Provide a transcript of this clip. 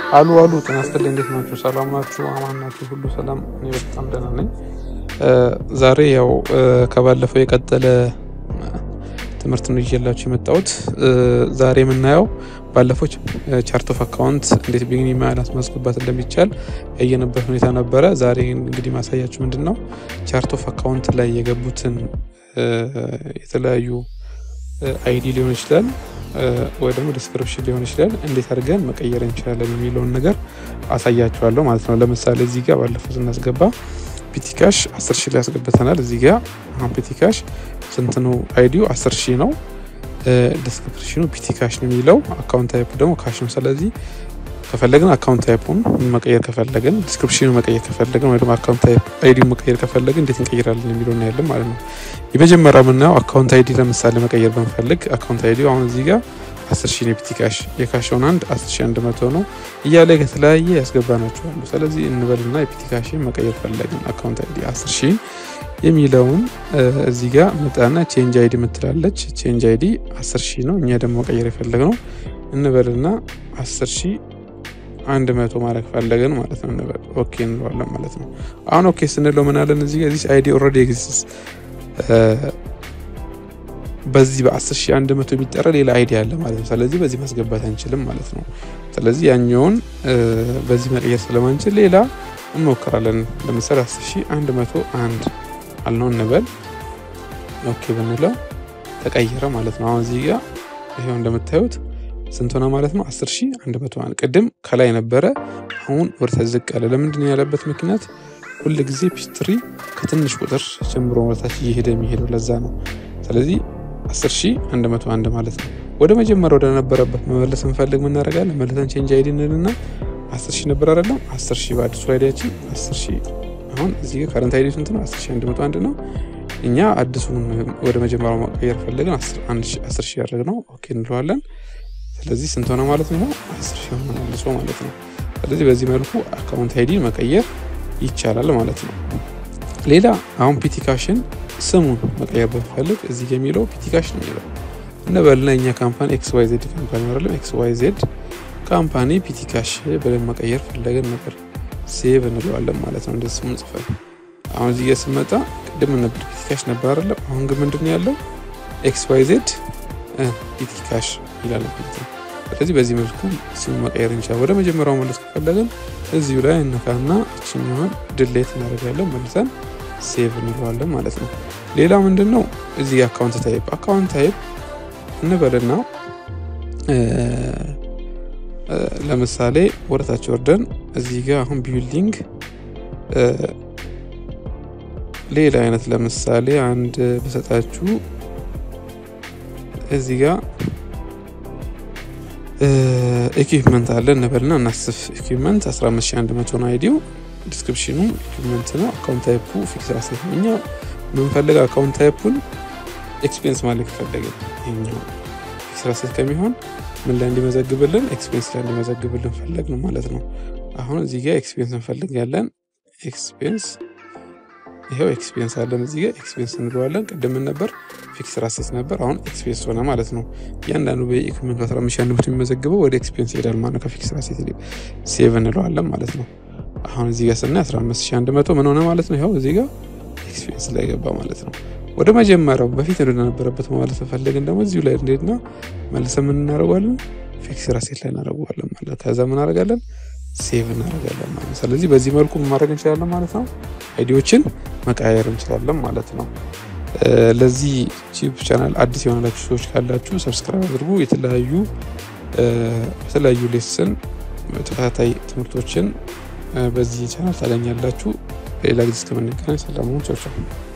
አሉ አሉ ጤና ይስጥልኝ። እንዴት ናችሁ? ሰላም ናችሁ? አማን ናችሁ? ሁሉ ሰላም? እኔ በጣም ደህና ነኝ። ዛሬ ያው ከባለፈው የቀጠለ ትምህርት ነው ይዤላችሁ የመጣሁት። ዛሬ የምናየው ባለፈው ቻርት ኦፍ አካውንት እንዴት ቢግኒ ማለት ማስገባት እንደሚቻል ያየንበት ሁኔታ ነበረ። ዛሬ እንግዲህ ማሳያችሁ ምንድን ነው ቻርት ኦፍ አካውንት ላይ የገቡትን የተለያዩ አይዲ ሊሆን ይችላል ወይ ደግሞ ዲስክሪፕሽን ሊሆን ይችላል እንዴት አድርገን መቀየር እንችላለን የሚለውን ነገር አሳያችኋለሁ ማለት ነው። ለምሳሌ እዚህ ጋር ባለፈው ስናስገባ ፒቲካሽ 10 ሺህ ላይ ያስገብተናል። እዚህ ጋር አሁን ፒቲካሽ ስንት ነው? አይዲው 10 ሺህ ነው። ዲስክሪፕሽኑ ፒቲካሽ ነው የሚለው አካውንት ታይፕ ደግሞ ካሽ ነው። ስለዚህ ከፈለግን አካውንት ታይፑን መቀየር ከፈለግን ዲስክሪፕሽኑ መቀየር ከፈለግን ወይ ደግሞ አካውንት ታይፕ አይዲ መቀየር ከፈለግን እንዴት እንቀይራለን የሚለው እናያለን ማለት ነው። የመጀመሪያው የምናየው አካውንት አይዲ ለምሳሌ መቀየር ብንፈልግ አካውንት አይዲ አሁን እዚህ ጋር 10 ሺህ የፒቲ ካሽ የካሽውን አንድ 10 ሺህ 100 ነው እያለ ከተለያየ ያስገባናቸው አሉ። ስለዚህ እንበልና የፒቲ ካሽን መቀየር ፈለግን አካውንት አይዲ 10 ሺህ የሚለውን እዚህ ጋር መጣና ቼንጅ አይዲ ምትላለች። ቼንጅ አይዲ 10 ሺህ ነው። እኛ ደግሞ መቀየር የፈለግነው እንበልና 10 ሺህ አንድ መቶ ማድረግ ፈለግን ማለት ነው። እንበል ኦኬ እንለዋለን ማለት ነው። አሁን ኦኬ ስንለው ምን አለን እዚህ ጋር አይዲ ኦልሬዲ ኤግዚስትስ በዚህ በ10 ሺህ አንድ መቶ የሚጠራ ሌላ አይዲ አለ ማለት ነው። ስለዚህ በዚህ ማስገባት አንችልም ማለት ነው። ስለዚህ ያኛውን በዚህ መቀየር ስለማንችል ሌላ እንሞክራለን። ለምሳሌ 10 ሺህ አንድ መቶ አንድ አልነው እንበል ኦኬ ብንለው ተቀየረ ማለት ነው። አሁን እዚህ ጋር ይሄው እንደምታዩት ስንት ሆነ ማለት ነው? 10 ሺህ አንድ መቶ አንድ ቅድም ከላይ ነበረ፣ አሁን ወደ ታች ዝቅ ያለ። ለምንድን ነው ያለበት ምክንያት ሁል ጊዜ ፒስትሪ ከትንሽ ቁጥር ጀምሮ ወደታች እየሄደ የሚሄደው ለዛ ነው። ስለዚህ 10 ሺህ 101 ማለት ነው። ወደ መጀመሪያ ወደ ነበረበት መመለስ እንፈልግ ምናደርጋለን? መልሰን ቼንጅ አይዲ እንልና 10 ሺህ ነበር አይደለም? 10 ሺህ በአዲሱ አይዲያችን 10 ሺህ አሁን እዚህ ጋር ካረንት አይዲ ስንት ነው? 10 ሺህ 101 ነው። እኛ አዲሱን ወደ መጀመሪያው መቀየር ፈለግን 10 ሺህ ያደረግ ነው። ኦኬ እንለዋለን። ስለዚህ ስንት ሆነ ማለት ነው? 10 ሺህ ሆነ መልሶ ማለት ነው። ስለዚህ በዚህ መልኩ አካውንት አይዲ መቀየር ይቻላል ማለት ነው። ሌላ አሁን ፒቲካሽን ስሙን መቀየር ብንፈልግ እዚህ የሚለው ፒቲካሽ ነው የሚለው እንበልና እኛ ካምፓኒ ኤክስ ዋይ ዜድ ካምፓኒ አይደለም ኤክስ ዋይ ዜድ ካምፓኒ ፒቲካሽ ብለን መቀየር ፈለገን ነበር። ሴቭ እንለዋለን ማለት ነው። እንደዚህ ስሙን ጽፈን አሁን እዚህ ጋር ስመጣ ቅድም ነበር ፒቲካሽ ነበር አይደለም። አሁን ግን ምንድን ነው ያለው ኤክስ ዋይ ዜድ ፒቲካሽ ይላል ማለት ነው። ስለዚህ በዚህ መልኩ ስሙ መቀየር እንችላለን። ወደ መጀመሪያው መለስ ከፈለግን እዚሁ ላይ እነካና እችኛዋን ድሌት እናደርጋለን መልሰን ሴቭ እንለዋለን ማለት ነው። ሌላ ምንድን ነው እዚህ አካውንት ታይፕ አካውንት ታይፕ እንበልና ለምሳሌ ወደታች ወርደን እዚህ ጋር አሁን ቢልዲንግ ሌላ አይነት ለምሳሌ አንድ በሰጣችሁ እዚህ ጋር ኢኩፕመንት አለ እንበልና እናስፍ ኢኩፕመንት 15100 ነው አይዲው ዲስክሪፕሽኑ ኢኩፕመንት ነው። አካውንት ታይፑ ፊክስ አሴት ነው። እኛ የምንፈልግ አካውንት ታይፑን ኤክስፔንስ ማለት ከፈለግን ይሄኛው ፊክስ አሴት ከሚሆን ምን ላይ እንዲመዘግብልን ኤክስፔንስ ላይ እንዲመዘግብልን ፈለግ ነው ማለት ነው። አሁን እዚህ ጋር ኤክስፔንስ እንፈልጋለን። ኤክስፔንስ ይኸው ኤክስፔንስ አለን እዚህ ጋር ኤክስፔንስ እንለዋለን። ቅድም ነበር ፊክስ አሴት ነበር፣ አሁን ኤክስፔንስ ሆነ ማለት ነው። እያንዳንዱ በኢኩፕመንቱ 15100 የሚመዘግበው ወደ ኤክስፔንስ ይሄዳል ማለት ነው። ከፊክስ አሴት ሴቭ እንለዋለን ማለት ነው። አሁን እዚህ ጋር ስናይ 15100 ምን ሆነ ማለት ነው። ይኸው እዚህ ጋር ኤክስፔንስ ላይ ገባ ማለት ነው። ወደ መጀመሪያው በፊት እንደነበረበት ማለት ፈለግን ደግሞ እዚሁ ላይ እንሄድና መልሰን ምን እናደርጓለን ፊክስ አሴት ላይ እናደርገዋለን ማለት ከዛ ምን እናደርጋለን ሴቭ እናደርጋለን ማለት ነው። ስለዚህ በዚህ መልኩ ማድረግ እንችላለን ማለት ነው። አይዲዎችን መቀያየር እንችላለን ማለት ነው። ለዚህ ዩቲዩብ ቻናል አዲስ የሆናላችሁ ሰዎች ካላችሁ ሰብስክራይብ አድርጉ። የተለያዩ በተለያዩ ሌስን ተከታታይ ትምህርቶችን በዚህ ቻናል ታገኛላችሁ። ሌላ ጊዜ እስከምንገናኝ ሰላም ሁኑ። ቻው ቻው።